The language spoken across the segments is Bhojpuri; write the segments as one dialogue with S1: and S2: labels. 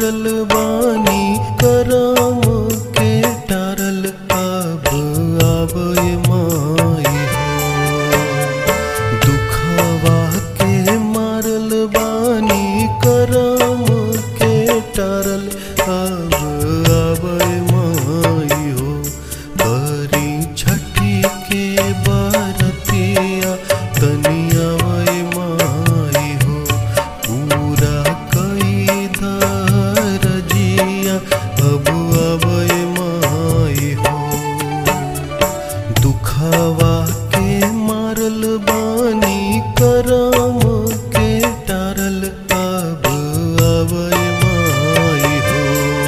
S1: मारल बानी करम के टारल अब आबे माई हो दुखवा के मारल बानी करम के टारल अब आबे माई हो करी छठी के बरतिया तनिया वै माई हो पूरा कई दरजिया अब अबै माई हो दुखवा के मारल बानी करम के टारल अब अबै माई हो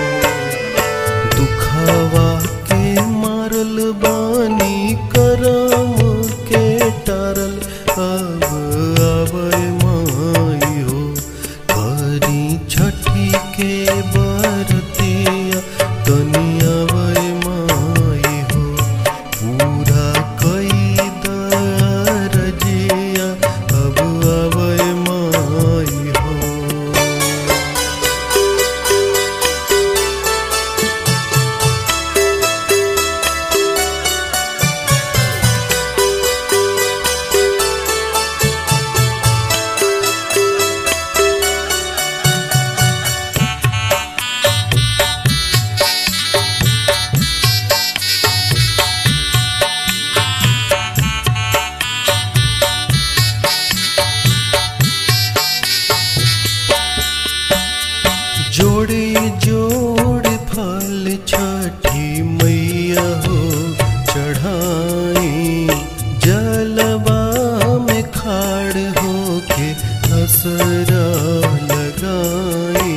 S1: दुखवा के मारल बानी करम के टारल अब अबै माई हो करी छठी के बरतिया तनिया वै माई हो पूरा कई दरजिया अब अबै माई हो जोड़े जोड़े फल छठी मैया हो चढ़ाई जलवा में खाड़ होके असरा लगाई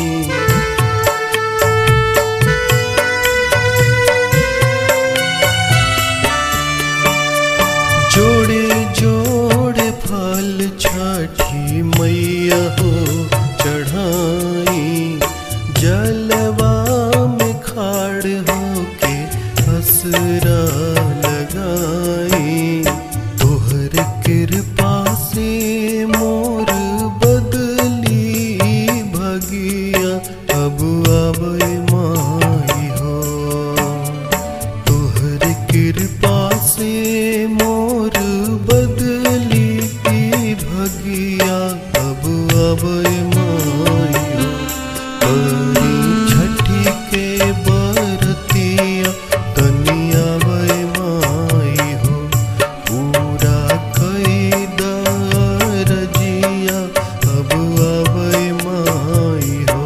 S1: जोड़े जोड़े फल छठी मैया हो चढ़ाई जलवा में खाड़ होके असरा लगाई तोहर कृपा से मोर बदली भगिया अब आबै माई हो तोहर कृपा से मोर बदली की भगिया अब अबै माई हो करी छठी के बरतिया तनिया वै माई हो पूरा कई दरजिया अब अबै माई हो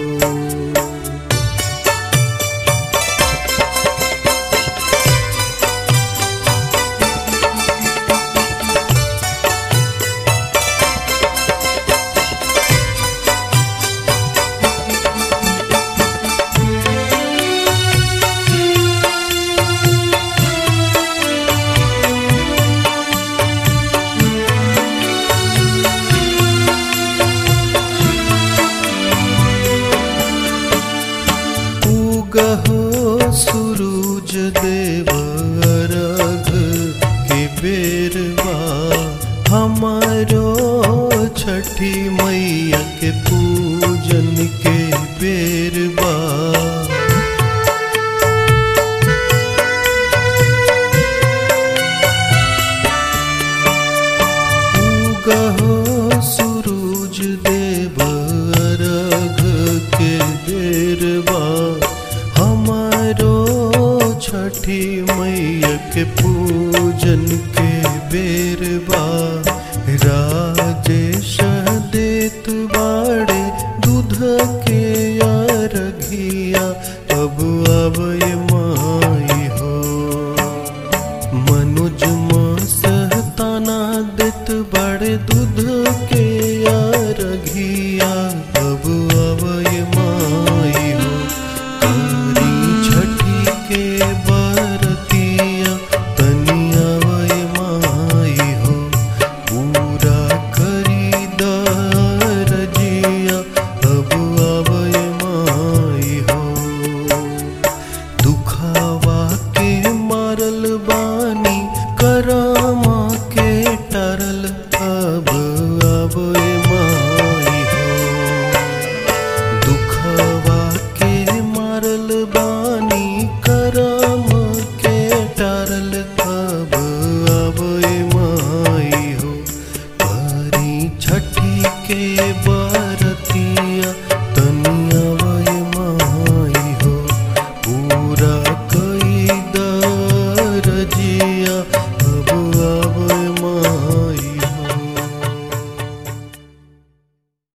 S1: उगहो सूरज देव अर्घ के बेरवा हमारो छठी मैया के पूजन के बेरवा उगहो सूरज देव अर्घ के बेरवा हमारो छठी मैया के पूजन के बेरवा राजेश देत बाड़े दूध के यार के बा